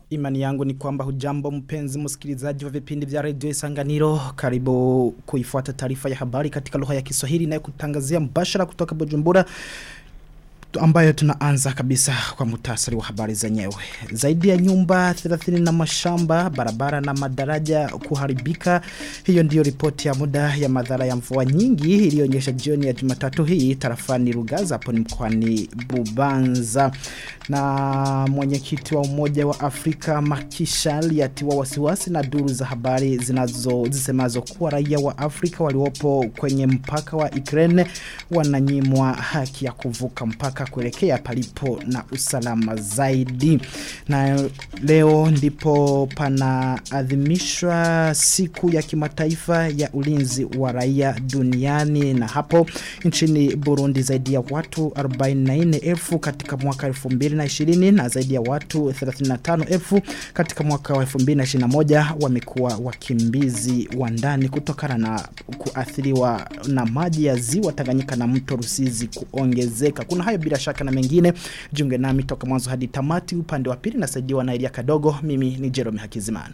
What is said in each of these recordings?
Imani yangu ni kwamba hujambo mpenzi msikilizaji wa vipindi vya redio Isanganiro. Karibu kuifuata taarifa ya habari katika lugha ya Kiswahili na kutangazia mbashara kutoka Bujumbura ambayo tunaanza kabisa kwa mutasari wa habari zenyewe. Zaidi ya nyumba 30 na mashamba, barabara na madaraja kuharibika. Hiyo ndiyo ripoti ya muda ya madhara ya mvua nyingi iliyoonyesha jioni ya Jumatatu hii tarafani Rugaza hapo ni mkoani Bubanza. Na mwenyekiti wa Umoja wa Afrika Makishal yatiwa wasiwasi na duru za habari zinazo zisemazo kuwa raia wa Afrika waliopo kwenye mpaka wa Ukraine wananyimwa haki ya kuvuka mpaka kuelekea palipo na usalama zaidi. Na leo ndipo panaadhimishwa siku ya kimataifa ya ulinzi wa raia duniani na hapo nchini Burundi zaidi ya watu 44,000 katika mwaka 2020 na zaidi ya watu 35,000 katika mwaka wa 2021 wamekuwa wakimbizi wa ndani kutokana na kuathiriwa na maji ya ziwa Tanganyika na mto Rusizi kuongezeka. Kuna hayo bila shaka na mengine. Jiunge nami toka mwanzo hadi tamati upande wa pili nasaidiwa na Elia Kadogo. Mimi ni Jerome Hakizimana.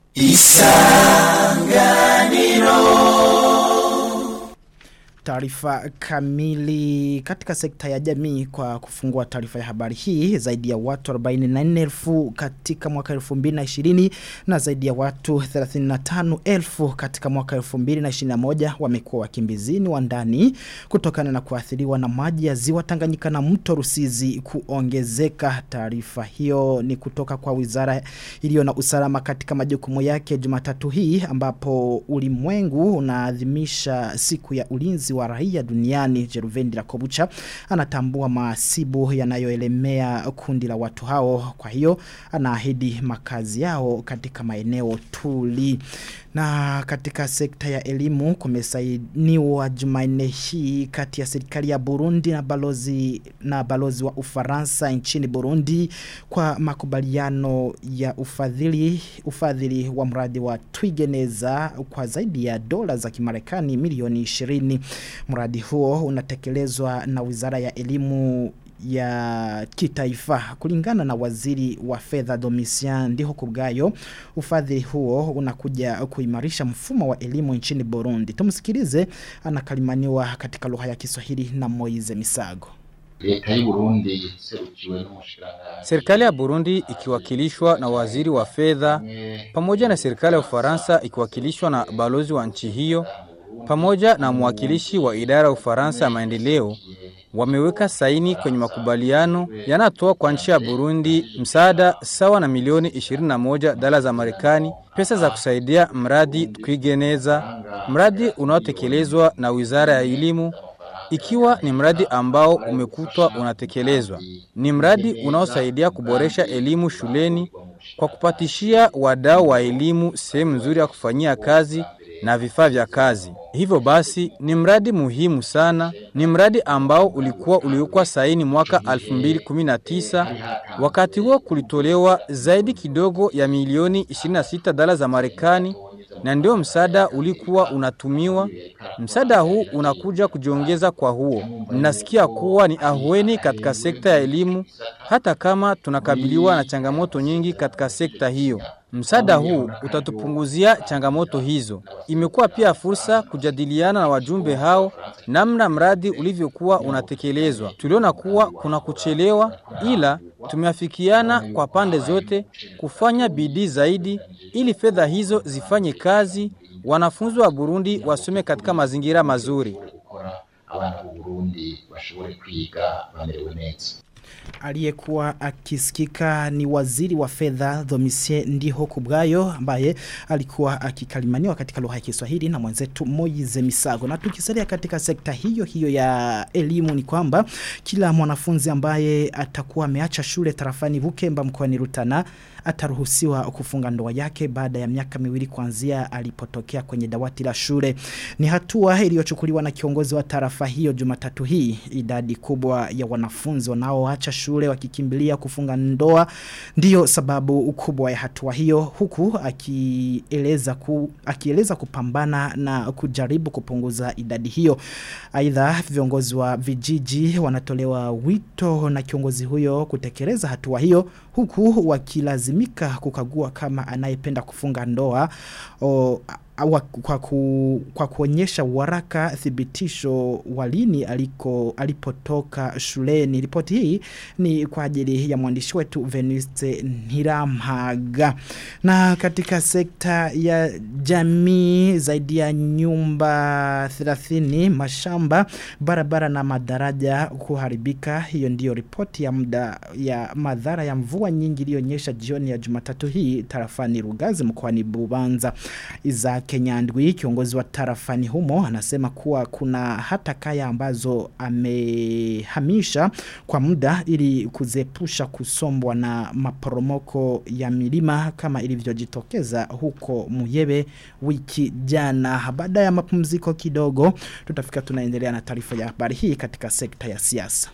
Isanganiro taarifa kamili katika sekta ya jamii kwa kufungua taarifa ya habari hii zaidi ya watu 44,000 katika mwaka 2020 na zaidi ya watu 35,000 katika mwaka 2021 wamekuwa wakimbizini wa ndani kutokana na kuathiriwa na maji ya ziwa Tanganyika na mto Rusizi kuongezeka taarifa hiyo ni kutoka kwa wizara iliyo na usalama katika majukumu yake Jumatatu hii ambapo ulimwengu unaadhimisha siku ya ulinzi wa raia duniani Jeruvendi la Kobucha anatambua maasibu yanayoelemea kundi la watu hao kwa hiyo anaahidi makazi yao katika maeneo tuli na katika sekta ya elimu kumesainiwa Jumanne hii kati ya serikali ya Burundi na balozi na balozi wa Ufaransa nchini Burundi kwa makubaliano ya ufadhili ufadhili wa mradi wa Twigeneza kwa zaidi ya dola za Kimarekani milioni 20. Mradi huo unatekelezwa na Wizara ya Elimu ya kitaifa kulingana na waziri wa fedha Domitian ndiho kubgayo ufadhili huo unakuja kuimarisha mfumo wa elimu nchini Burundi tumsikilize anakalimaniwa katika lugha ya Kiswahili na Moize Misago leta y'u Burundi serukiwe n'umushiranganje Serikali ya Burundi ikiwakilishwa na waziri wa fedha pamoja na serikali ya Ufaransa ikiwakilishwa na balozi wa nchi hiyo pamoja na mwakilishi wa idara ya Ufaransa ya maendeleo wameweka saini kwenye makubaliano yanatoa kwa nchi ya Burundi msaada sawa na milioni 21 dola za Marekani, pesa za kusaidia mradi Twigeneza, mradi unaotekelezwa na Wizara ya Elimu ikiwa ni mradi ambao umekutwa unatekelezwa. Ni mradi unaosaidia kuboresha elimu shuleni kwa kupatishia wadau wa elimu sehemu nzuri ya kufanyia kazi na vifaa vya kazi. Hivyo basi ni mradi muhimu sana, ni mradi ambao ulikuwa uliwekwa saini mwaka 2019. Wakati huo kulitolewa zaidi kidogo ya milioni 26 dola za Marekani na ndio msaada ulikuwa unatumiwa. Msaada huu unakuja kujiongeza kwa huo. Mnasikia kuwa ni ahueni katika sekta ya elimu, hata kama tunakabiliwa na changamoto nyingi katika sekta hiyo. Msaada huu utatupunguzia changamoto hizo. Imekuwa pia fursa kujadiliana na wajumbe hao namna mradi ulivyokuwa unatekelezwa. Tuliona kuwa kuna kuchelewa, ila tumeafikiana kwa pande zote kufanya bidii zaidi ili fedha hizo zifanye kazi, wanafunzi wa Burundi wasome katika mazingira mazuri. abana b'u Burundi bashobore kwiga bamerewe neza aliyekuwa akisikika ni waziri wa fedha Domisie Ndiho Kubgayo ambaye alikuwa akikalimaniwa katika lugha ya Kiswahili na mwenzetu Moize Misago. Na tukisalia katika sekta hiyo hiyo ya elimu ni kwamba kila mwanafunzi ambaye atakuwa ameacha shule tarafani Bukemba mkoani Rutana ataruhusiwa kufunga ndoa yake baada ya miaka miwili kuanzia alipotokea kwenye dawati la shule. Ni hatua iliyochukuliwa na kiongozi wa tarafa hiyo Jumatatu hii. Idadi kubwa ya wanafunzi wanaoacha wanaoacha shule wakikimbilia kufunga ndoa ndiyo sababu kubwa ya hatua hiyo huku akieleza ku, akieleza kupambana na kujaribu kupunguza idadi hiyo aidha viongozi wa vijiji wanatolewa wito na kiongozi huyo kutekeleza hatua hiyo huku wakilazimika kukagua kama anayependa kufunga ndoa o, awa, kwa, ku, kwa kuonyesha waraka thibitisho walini aliko alipotoka shuleni ripoti hii ni kwa ajili ya mwandishi wetu Veniste Nhiramhaga na katika sekta ya jamii zaidi ya nyumba 30 mashamba barabara na madaraja kuharibika hiyo ndiyo ripoti ya muda ya madhara ya mvua nyingi iliyonyesha jioni ya Jumatatu hii tarafani Rugazi mkoani Bubanza Iza Kenyandwi kiongozi wa tarafani humo anasema kuwa kuna hata kaya ambazo amehamisha kwa muda ili kuzepusha kusombwa na maporomoko ya milima kama ilivyojitokeza huko Muyebe wiki jana. Baada ya mapumziko kidogo tutafika tunaendelea na taarifa ya habari hii katika sekta ya siasa.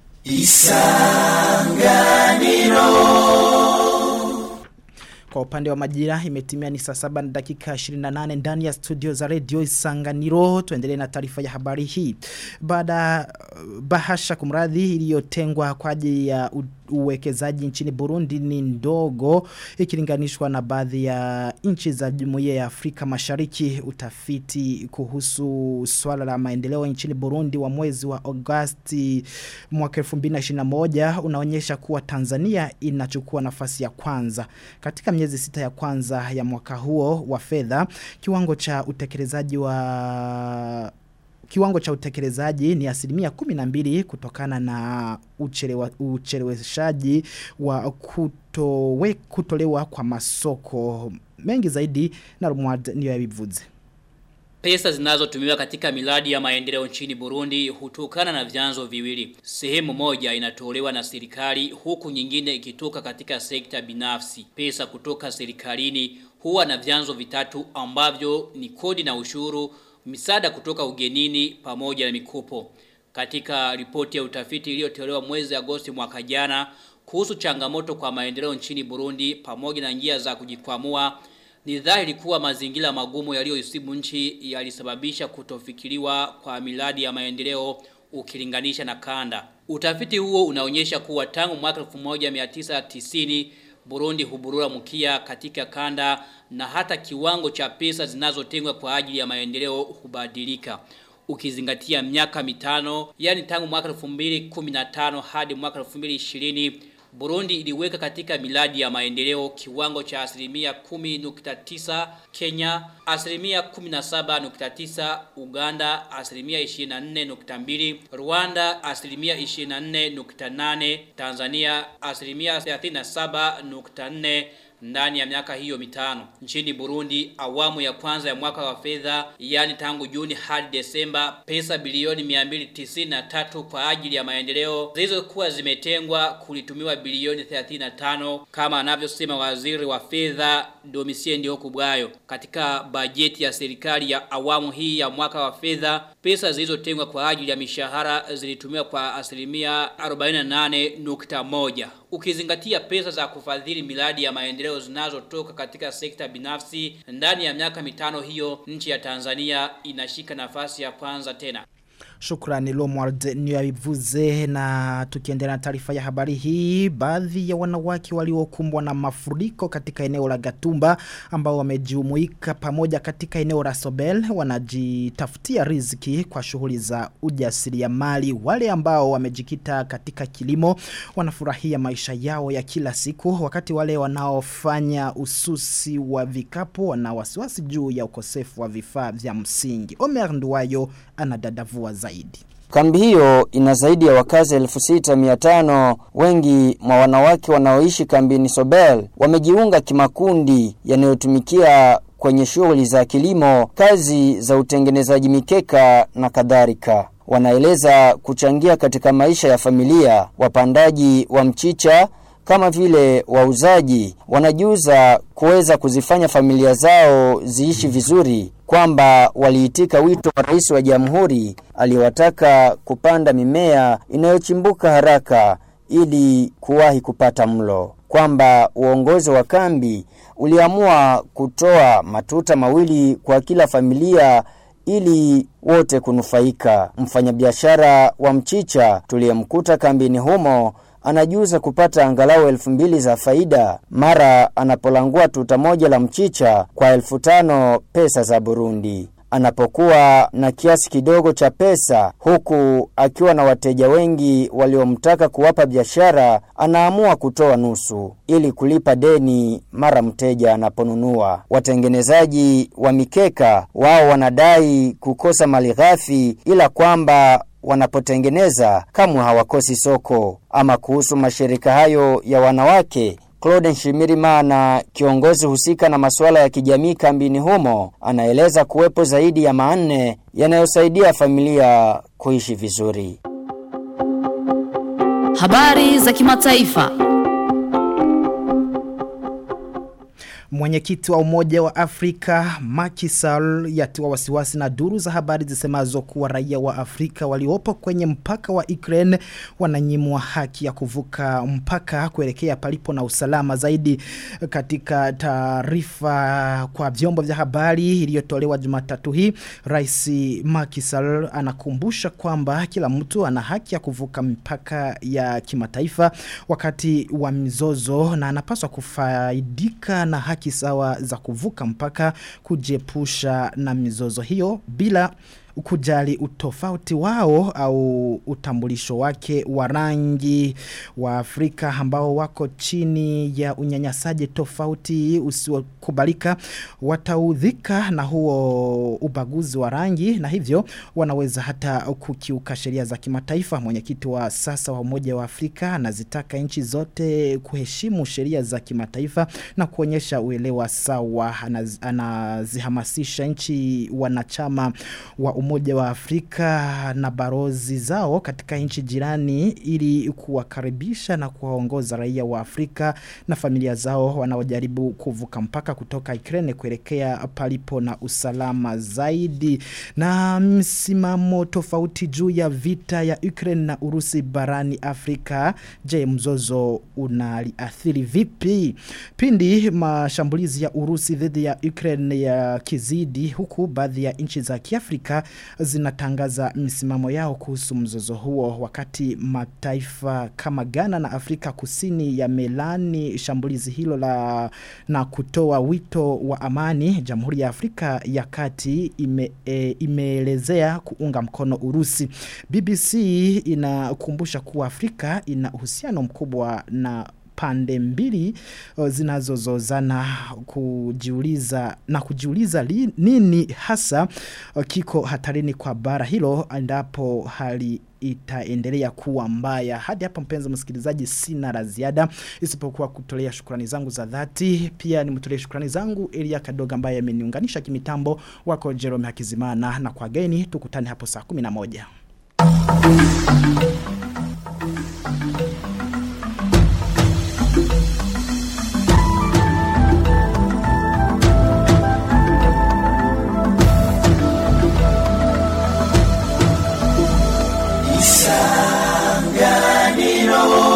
Kwa upande wa majira imetimia ni saa saba na dakika 28 ndani ya studio za radio Isanganiro tuendelee na taarifa ya habari hii. Baada bahasha kumradhi iliyotengwa kwa ajili ya u- uwekezaji nchini Burundi ni ndogo ikilinganishwa na baadhi ya nchi za Jumuiya ya Afrika Mashariki utafiti kuhusu swala la maendeleo nchini Burundi wa mwezi wa Agosti mwaka 2021 unaonyesha kuwa Tanzania inachukua nafasi ya kwanza katika miezi sita ya kwanza ya mwaka huo wa fedha kiwango cha utekelezaji wa kiwango cha utekelezaji ni asilimia kumi na mbili kutokana na uchelewa, ucheleweshaji wa kutowe, kutolewa kwa masoko mengi zaidi na Rumwad niyo yabivuze. Pesa zinazotumiwa katika miradi ya maendeleo nchini Burundi hutokana na vyanzo viwili. Sehemu moja inatolewa na serikali huku nyingine ikitoka katika sekta binafsi. Pesa kutoka serikalini huwa na vyanzo vitatu ambavyo ni kodi na ushuru, misaada kutoka ugenini pamoja na mikopo. Katika ripoti ya utafiti iliyotolewa mwezi Agosti mwaka jana kuhusu changamoto kwa maendeleo nchini Burundi pamoja na njia za kujikwamua ni dhahiri kuwa mazingira magumu yaliyoisibu nchi yalisababisha kutofikiriwa kwa miradi ya maendeleo ukilinganisha na kanda. Utafiti huo unaonyesha kuwa tangu mwaka 1990 Burundi huburura mkia katika kanda na hata kiwango cha pesa zinazotengwa kwa ajili ya maendeleo hubadilika. Ukizingatia miaka mitano, yani tangu mwaka 2015 hadi mwaka 2020 Burundi iliweka katika miladi ya maendeleo kiwango cha asilimia 10.9 Kenya, asilimia 17.9 Uganda, asilimia 24.2 Rwanda, asilimia 24.8 Tanzania, asilimia 37.4 ndani ya miaka hiyo mitano. Nchini Burundi, awamu ya kwanza ya mwaka wa fedha, yani tangu Juni hadi Desemba, pesa bilioni 293 kwa ajili ya maendeleo zilizokuwa zimetengwa kulitumiwa bilioni 35 kama anavyosema waziri wa fedha Domitien Ndihokubwayo. Katika bajeti ya serikali ya awamu hii ya mwaka wa fedha, pesa zilizotengwa kwa ajili ya mishahara zilitumiwa kwa asilimia 48.1 ukizingatia pesa za kufadhili miradi ya maendeleo zinazotoka katika sekta binafsi ndani ya miaka mitano hiyo nchi ya Tanzania inashika nafasi ya kwanza tena Shukrani Lomward niyabivuze na tukiendelea na taarifa ya habari hii baadhi ya wanawake waliokumbwa na mafuriko katika eneo la Gatumba ambao wamejumuika pamoja katika eneo la Sobel wanajitafutia riziki kwa shughuli za ujasiriamali wale ambao wamejikita katika kilimo wanafurahia maisha yao ya kila siku wakati wale wanaofanya ususi wa vikapu wana wasiwasi juu ya ukosefu wa vifaa vya msingi Omer Nduwayo anadadavua zaidi Kambi hiyo ina zaidi ya wakazi 6500 wengi mwa wanawake wanaoishi kambini Sobel wamejiunga kimakundi yanayotumikia kwenye shughuli za kilimo, kazi za utengenezaji mikeka na kadhalika. Wanaeleza kuchangia katika maisha ya familia, wapandaji wa mchicha kama vile wauzaji wanajuza kuweza kuzifanya familia zao ziishi vizuri kwamba waliitika wito wa rais wa jamhuri aliyowataka kupanda mimea inayochimbuka haraka ili kuwahi kupata mlo, kwamba uongozi wa kambi uliamua kutoa matuta mawili kwa kila familia ili wote kunufaika. Mfanyabiashara wa mchicha tuliyemkuta kambini humo anajuza kupata angalau elfu mbili za faida mara anapolangua tuta moja la mchicha kwa elfu tano pesa za Burundi. Anapokuwa na kiasi kidogo cha pesa huku akiwa na wateja wengi waliomtaka kuwapa biashara, anaamua kutoa nusu ili kulipa deni mara mteja anaponunua. Watengenezaji wa mikeka wao wanadai kukosa malighafi, ila kwamba wanapotengeneza kamwe hawakosi soko. Ama kuhusu mashirika hayo ya wanawake Claude Nshimirimana, kiongozi husika na masuala ya kijamii kambini humo, anaeleza kuwepo zaidi ya manne yanayosaidia familia kuishi vizuri. Habari za kimataifa. Mwenyekiti wa Umoja wa Afrika Macky Sall yatiwa wasiwasi na duru za habari zisemazo kuwa raia wa Afrika waliopo kwenye mpaka wa Ukraine wananyimwa haki ya kuvuka mpaka kuelekea palipo na usalama zaidi. Katika taarifa kwa vyombo vya habari iliyotolewa Jumatatu hii, Rais Macky Sall anakumbusha kwamba kila mtu ana haki ya kuvuka mpaka ya kimataifa wakati wa mizozo na anapaswa kufaidika na haki sawa za kuvuka mpaka kujiepusha na mizozo hiyo bila kujali utofauti wao au utambulisho wake wa rangi wa Afrika ambao wako chini ya unyanyasaji tofauti usiokubalika wataudhika na huo ubaguzi wa rangi na hivyo wanaweza hata kukiuka sheria za kimataifa mwenyekiti wa sasa wa umoja wa Afrika anazitaka nchi zote kuheshimu sheria za kimataifa na kuonyesha uelewa sawa Anaz, anazihamasisha nchi wanachama wa umoja wa Afrika na barozi zao katika nchi jirani ili kuwakaribisha na kuwaongoza raia wa Afrika na familia zao wanaojaribu kuvuka mpaka kutoka Ukraine kuelekea palipo na usalama zaidi na msimamo tofauti juu ya vita ya Ukraine na Urusi barani Afrika je mzozo unaliathiri vipi pindi mashambulizi ya Urusi dhidi ya Ukraine ya kizidi huku baadhi ya nchi za Kiafrika zinatangaza misimamo yao kuhusu mzozo huo wakati mataifa kama Ghana na Afrika Kusini yamelani shambulizi hilo la na kutoa wito wa amani Jamhuri ya Afrika ya Kati ime, e, imeelezea kuunga mkono Urusi BBC inakumbusha kuwa Afrika ina uhusiano mkubwa na pande mbili zinazozozana kujiuliza na kujiuliza li, nini hasa kiko hatarini kwa bara hilo endapo hali itaendelea kuwa mbaya. Hadi hapa mpenzi msikilizaji sina la ziada isipokuwa kutolea shukrani zangu za dhati. Pia nimtolee shukrani zangu Elia Kadoga ambaye ameniunganisha kimitambo wako Jerome Hakizimana na kwa geni tukutane hapo saa 11. Isanganiro